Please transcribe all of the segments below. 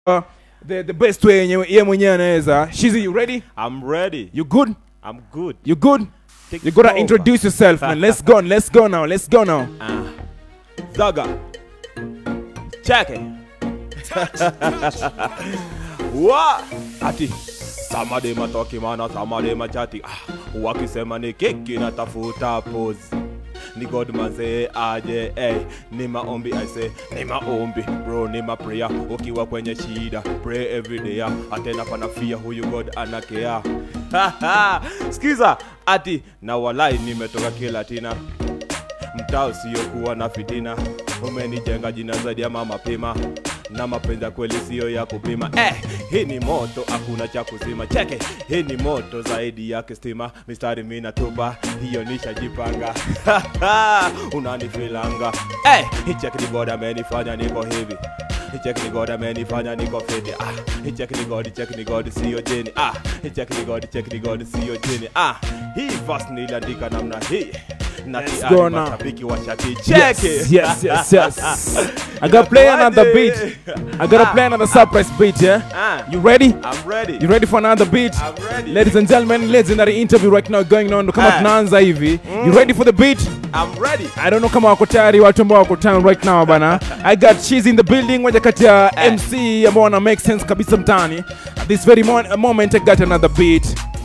uh, the, the best way yenye ye mwenyewe anaweza shizi you ready I'm ready. you good I'm good. you good Take you gotta over. introduce yourself man let's go let's go now let's go now Ah. Zaga. Check it. Wa ati samade matoki mana samade machati ah, wakisema ni keki natafuta pose ni god manze aje eh, ni maombi I say ni maombi bro ni ma prayer ukiwa kwenye shida pray every day ah, atena panafia huyu god anakea skiza ati na walai nimetoka kilatina mtaa usiokuwa na fitina umenijenga jina zaidi ya mama pima na mapenzi ya kweli siyo ya kupima eh, hii ni moto hakuna cha kuzima cheke hii ni moto zaidi ya kistima mistari mi natupa hiyo nishajipanga unanifilanga eh, hii cheki ni god amenifanya niko hivi hii cheki ni god amenifanya niko fiti ah, hii cheki ni god cheki ni god siyo jeni ah, hii cheki ni god cheki ni god siyo jeni ah, hii fast niliandika namna hii na Let's tayari go now. mashabiki wa shati yes cheki yes yes yes I gotta play another beat I gotta play another surprise beat yeah Ah, you ready I'm ready. you ready for another beat I'm ready. ladies and gentlemen legendary interview right now going on kama Ah. tunaanza hivi you ready for the beat I'm ready. I don't know kama wako tayari watu ambao wako town right now bana. I got she's in the building moja kati ya Eh. MC ambao wana make sense kabisa mtaani. At this very mo moment I got another beat.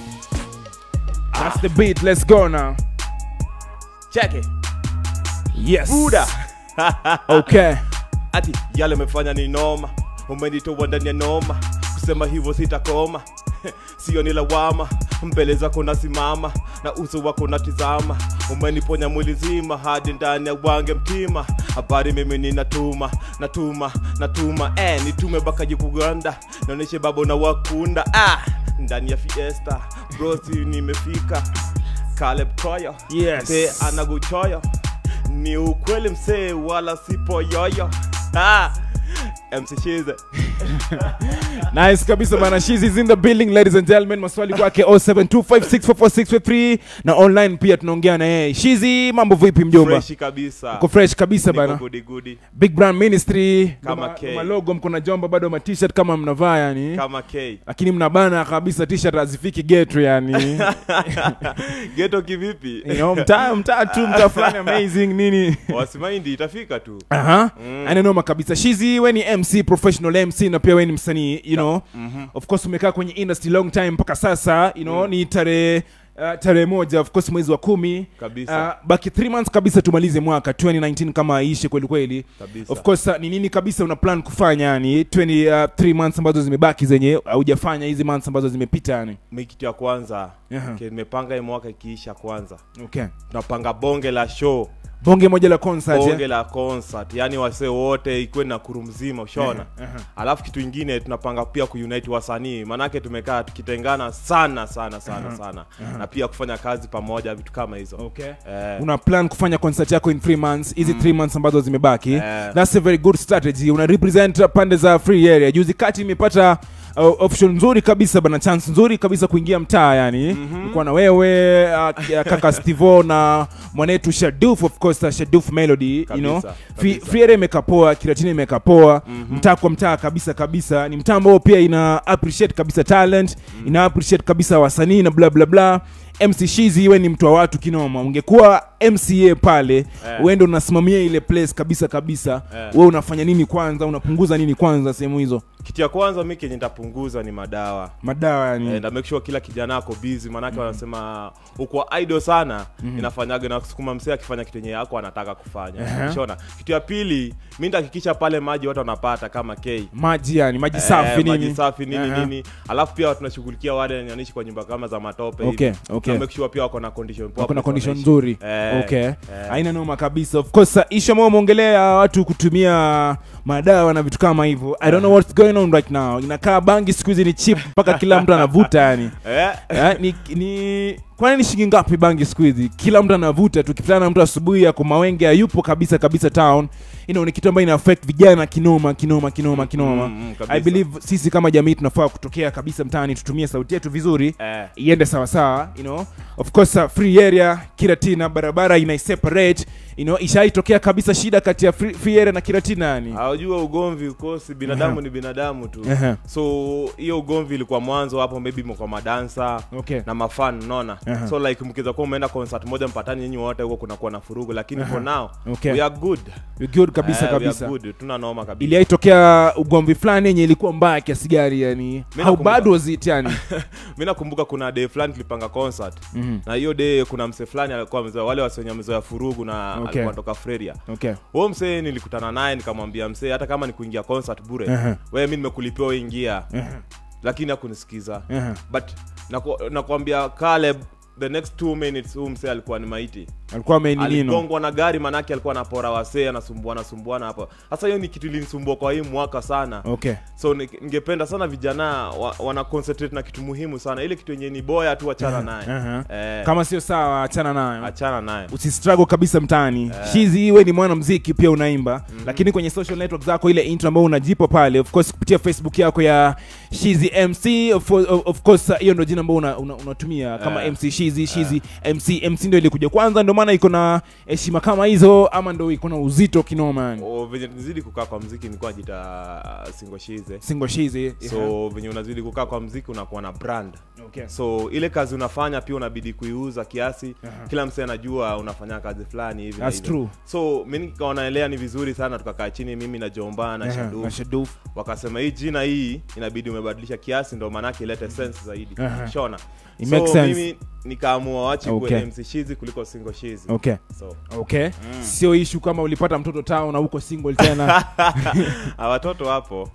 That's the beat. Let's go now. Check it. Yes. Buda. Okay. Ati yale umefanya ni noma. Umenitoa ndani ya noma. Kusema hivyo sitakoma. Sio ni lawama. Mbele zako nasimama na uso wako natizama. Umeniponya mwili zima hadi ndani ya wange mtima. Habari mimi ninatuma, natuma, natuma. Eh, nitume bakaji kuganda. Naoneshe babo na wakunda. Ah, ndani ya fiesta. Brosi nimefika. Caleb Koyo. Yes. Te anaguchoyo ni ukweli msee wala sipo yoyo ah, MC Shize Nice kabisa bana. She's is in the building ladies and gentlemen. Maswali kwake 0725644643 na online pia tunaongea na yeye. Shizi mambo vipi mjomba? freshi kabisa Uko fresh kabisa Niko bana. goody goody Big Brand Ministry. Kama Ma- K. Malogo mko na jomba bado ma t-shirt kama mnavaa yani. kama K lakini mnabana kabisa t-shirt hazifiki getu yani geto kivipi you know, mtaa mtaa tu mtaa fulani amazing nini wasimaindi itafika tu aha ananoma kabisa shizi we ni mc professional mc na pia we ni msanii you know of course umekaa kwenye industry long time mpaka sasa you know ni tarehe Uh, tarehe moja of course mwezi wa kumi Kabisa. uh, baki 3 months kabisa tumalize mwaka 2019 kama aishe kweli kweli Kabisa. of course uh, ni nini kabisa una plan kufanya yani 23 months ambazo zimebaki zenye haujafanya hizi months ambazo zimepita yani mi kitu ya kwanza Aha. ke nimepanga hii mwaka ikiisha kwanza okay tunapanga bonge la show bonge moja la concert bonge yeah? la concert yani wasee wote ikuwe na kuru mzima ushona alafu kitu ingine tunapanga pia kuunite wasanii maanake tumekaa tukitengana sana sana sana sana na pia kufanya kazi pamoja vitu kama hizo okay eh, una plan kufanya concert yako in 3 months hizi 3 months ambazo zimebaki Eh. that's a very good strategy una represent pande za free area juzi kati imepata uh, option nzuri kabisa bana chance nzuri kabisa kuingia mtaa yani mm-hmm. na wewe uh, kaka stivo na mwanetu shaduf of course uh, shaduf melody you know Kabisa, Free, kabisa. free area imekaa poa kiratini imekaa poa mm-hmm. mtaa kwa mtaa kabisa kabisa ni mtaa ambao pia ina appreciate kabisa talent mm. ina appreciate kabisa wasanii na bla bla bla mc shizi iwe ni mtu wa watu kinoma ungekuwa mca pale Eh. uende unasimamia ile place kabisa kabisa Eh. we unafanya nini kwanza unapunguza nini kwanza sehemu hizo kitu ya kwanza mi kenye nitapunguza ni madawa madawa yani and I make sure kila kijana ako busy maanake wanasema uko idle sana inafanyaga na kusukuma msee akifanya kitu yenye yako anataka kufanya Aha. shona kitu ya pili mi nitahakikisha pale maji watu wanapata kama k maji yani maji safi Eh, nini maji safi nini Aha. nini alafu pia tunashughulikia wale wenye wanaishi kwa nyumba kama za matope hivi. Okay, okay. Tuna make sure pia wako na condition poa wako na place condition wanaishi. nzuri Eh, okay eh. haina noma kabisa of course uh, ishu ambao umeongelea watu kutumia madawa na vitu kama hivyo i don't know what's going on right now inakaa bangi siku hizi ni chip mpaka kila mtu anavuta yani Eh, Eh, ni, ni kwani ni shilingi ngapi bangi siku hizi kila mtu anavuta tukipitana na mtu asubuhi ako mawenge hayupo kabisa kabisa town you know, ni kitu ambayo ina affect vijana kinoma kinoma kinoma kinoma Mm, mm, kabisa. i believe sisi kama jamii tunafaa kutokea kabisa mtaani tutumie sauti yetu vizuri eh. iende sawasawa you know of course uh, free area kiratina barabara inaiseparate you know, ishaitokea kabisa shida kati ya Free- Free Area na kiratina yani hawajua ugomvi ukosi binadamu ni binadamu tu Aha. so hiyo ugomvi ilikuwa mwanzo hapo maybe kwa madansa Okay. na mafan unaona Aha. so like mkiweza kuwa umeenda concert moja mpatani nyinyi wote huko kunakuwa na furugu lakini for now Okay. we are good You're good kabisa Eh, we kabisa are good tuna noma kabisa iliaitokea ugomvi fulani yenye ilikuwa mbaya kiasi gani yani how nakumbuka. bad was it yani mi nakumbuka kuna day fulani tulipanga concert na hiyo day kuna msee fulani alikuwa amezoea wale wasenye amezoea furugu na Okay. alikuwa anatoka freria okay huo msee nilikutana naye nikamwambia msee hata kama ni kuingia concert bure Aha. wewe mi nimekulipia wewe ingia lakini hakunisikiza Aha. but naku- nakwambia Caleb the next two minutes huu msee alikuwa ni maiti alikuwa ameninino aligongwa na gari manake alikuwa anapora wasee anasumbuana sumbuana hapa sasa hiyo ni kitu ilinisumbua kwa hii mwaka sana okay so ni- ningependa sana vijana wa, wana concentrate na kitu muhimu sana ile kitu yenye ni boya tu achana naye Aha. eh, kama sio sawa achana nayo achana naye usistruggle kabisa mtaani shizi iwe ni mwana mziki pia unaimba lakini kwenye social network zako ile intro ambayo unajipa pale of course kupitia facebook yako ya shizi mc of, of, of course uh, hiyo ndo jina ambao unatumia una, unatumia kama Eh. mc shizi shizi mc mc ndo ilikuja kwanza ndo maana iko na heshima kama hizo ama ndo iko na uzito kinoma yani O, venye nizidi kukaa kwa mziki nilikuwa najita singoshize single shizi so venye unazidi kukaa kwa mziki unakuwa na brand okay. so ile kazi unafanya pia unabidi kuiuza kiasi Aha. kila msee anajua unafanya kazi fulani hivi na That's hivyo. true. so mi nikaonaelea ni vizuri sana tukakaa chini mimi na jomba na Aha, shadu na Shaduf. wakasema hii jina hii inabidi umebadilisha kiasi ndo maanake ilete sense zaidi Aha. shona It so makes sense. mimi nikaamua wachi Okay. okay. mc shizi kuliko single shizi okay so okay sio ishu kama ulipata mtoto tao na uko single tena Ah, watoto hapo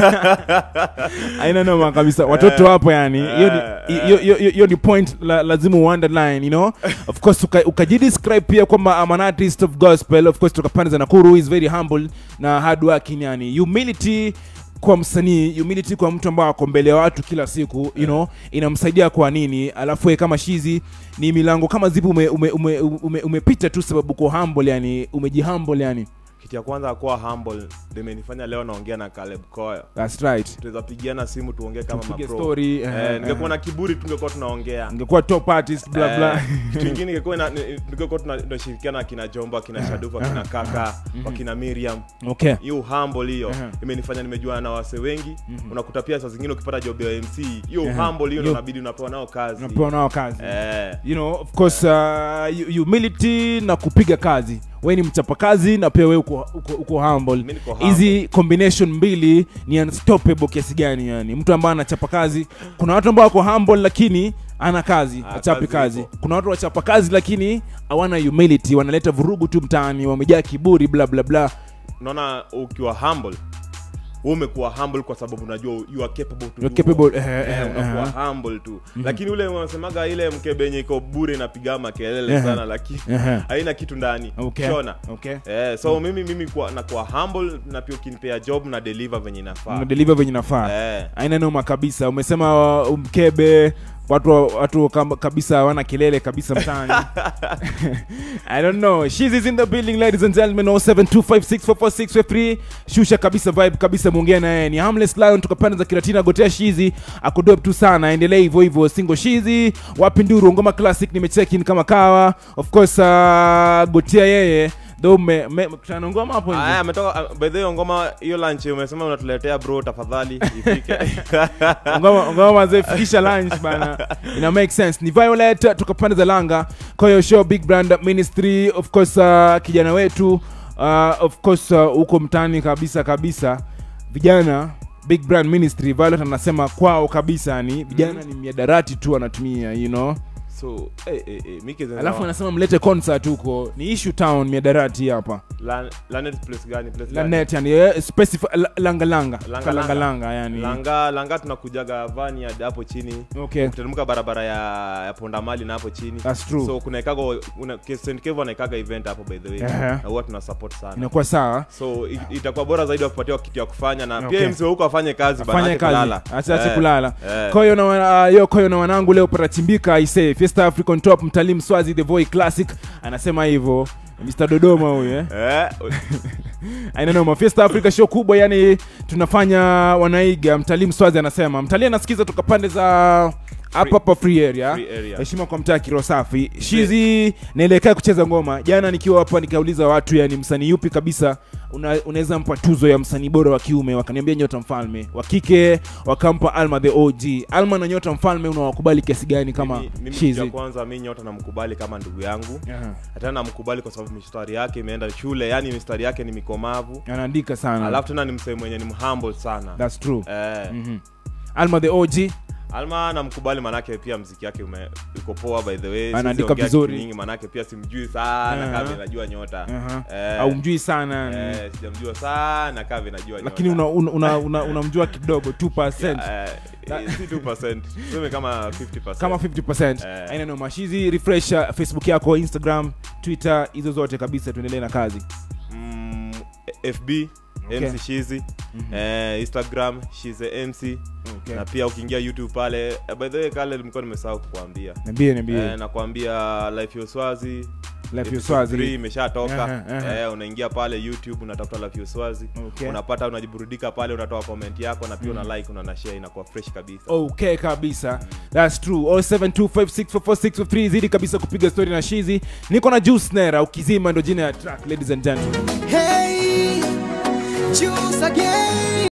aina noma kabisa watoto hapo yani hiyo ni- hiyo- hiyo- hiyo- hiyo ni point la, lazima uunderline you know of course uka- ukajidescribe pia kwamba I'm an artist of gospel of course toka pande za nakuru is very humble na hard working yani humility kwa msanii humility kwa mtu ambao ako mbele ya watu kila siku you know inamsaidia kwa nini alafu yeye kama shizi ni milango kama zipi umepita ume, ume, ume, umepita tu sababu uko humble yani umejihumble yani kitu ya kwanza kuwa humble ndio imenifanya leo naongea na Caleb Koyo that's right tunaweza pigiana simu tuongee kama Tupige mapro. story, eh, eh, ningekuwa eh. na kiburi tungekuwa tunaongea ungekuwa top artist bla bla Eh, kitu ingine ingekuwa ina- ni- tungekuwa tuna- tunashirikiana akina jomba akina shadufu akina kaka wakina miriam okay hiyo humble hiyo Aha. imenifanya nimejuana na wase wengi unakuta pia saa zingine ukipata job ya mc hiyo Aha. humble hiyo Yo- ndo inabidi unapewa nao kazi unapewa nao kazi eh, you know of course uh, hu- humility na kupiga kazi we ni mchapakazi na pia we uko, uko, uko humble Mi niko humble. hizi combination mbili ni unstoppable kiasi gani yani mtu ambaye anachapa kazi kuna watu ambao wako humble lakini ana kazi Ah, achapi kazi kazi ipo. kuna watu wachapa kazi lakini hawana humility wanaleta vurugu tu mtaani wamejaa kiburi bla bla bla unaona ukiwa humble wewe umekuwa humble kwa sababu unajua you are capable to You're do capable, more. eh, eh, Eh, eh, unakuwa humble tu lakini ule wanasemaga ile mkebe yenye iko bure inapiga makelele Eh, sana lakini eh. haina kitu ndani Okay. shona Okay. eh, so mimi mimi kuwa, nakuwa humble na pia ukinipea job na deliver venye inafaa deliver venye nafaa eh, aina noma kabisa umesema uh, mkebe watu watu kama- kabisa hawana kelele kabisa mtaani i don't know She's is in the building ladies and gentlemen 0725644653 shusha kabisa vibe kabisa muongea na yeye ni harmless lion toka pande za kiratina gotea shizi akudop tu sana endelee hivyo hivyo single shizi wapi nduru ngoma classic nimecheck in kama kawa of course uh, gotea yeye though me, me, kutana ngoma hapo nje. aya ametoka uh, by the way ngoma hiyo lunch umesema unatuletea bro tafadhali ifike ngoma ngoma mazee fikisha lunch bana ina make sense ni violet toka pande za langa koyo show big brand ministry of course uh, kijana wetu uh, of course uh, huko mtani kabisa kabisa vijana big brand ministry violet anasema kwao kabisa ni vijana ni miadarati tu anatumia you know so eh, eh, eh, Miki zenza- alafu anasema mlete concert huko ni issue town miadarati hapa Lan- Lanet place gani place gani? lanet yani eh, specify la- langa langa Langa, langa langa. langa yani langa langa tunakujaga vani hadi hapo chini okay kuteremka barabara ya, ya pondamali na hapo chini That's true. so kuna ikaga una, St. Kevo anaikaga event hapo by the way Ehe. na huwa tuna support sana inakuwa sawa so it, itakuwa bora zaidi wakupatia kitu ya kufanya na Okay. pia msee huko afanye kazi bana, fanye aache kazi kulala. achache Eh, kulala eh. koyo na wana- yo koyo na wanangu leo parachimbika aisee fiesta african top mtalii mswazi the boy classic anasema hivyo mr dodoma huyu eh? Eh, ainanoma fiesta africa show kubwa yani tunafanya wanaiga mtalii mswazi anasema mtalii anasikiza toka pande za hapa hapa free area Free area. heshima kwa mtaa kiro safi shizi naelekea kucheza ngoma jana nikiwa hapa nikauliza watu yani msanii yupi kabisa una- unaweza mpa tuzo ya msanii bora wa kiume wakaniambia nyota mfalme wa kike wakampa alma the og alma na nyota mfalme unawakubali kiasi gani kama Mimi- mimi kitu shizi ya kwanza mi nyota namkubali kama ndugu yangu Aha. hata namkubali kwa sababu mistari yake imeenda shule yani mistari yake ni mikomavu anaandika sana alafu tena ni msee mwenye ni mhumble sana thats true eh, Mhm. alma the og alma namkubali manake pia mziki yake ume- uko poa by the way Siwezi Anaandika ongea vizuri. kitu mingi manake pia simjui sana Aha. kama najua nyota Aha. Eh, au mjui sana eh, sijamjua sana kama najua lakini unamjua una, una, una, unamjua kidogo 2 Eh, eh, si 2%, tuseme kama 50%. kama 50 Eh. aina no mashizi refresh uh, facebook yako instagram twitter hizo zote kabisa tuendelee na kazi Mm, fb Okay. mc shizi eh, instagram shize mc okay. na pia ukiingia youtube pale eh, by the way kale nilikuwa nimesahau kukuambia niambie niambie eh, nakwambia life ya uswazi life episode ya swazi three imeshatoka Aha, aha. eh, unaingia pale youtube unatafuta life ya uswazi Okay. unapata unajiburudika pale unatoa comment yako na pia una like una na share inakuwa fresh kabisa okay kabisa thats true 0725644653 zidi kabisa kupiga story na shizi niko na juice nera ukizima ndo jina ya track ladies and gentlemen Hey, choose again.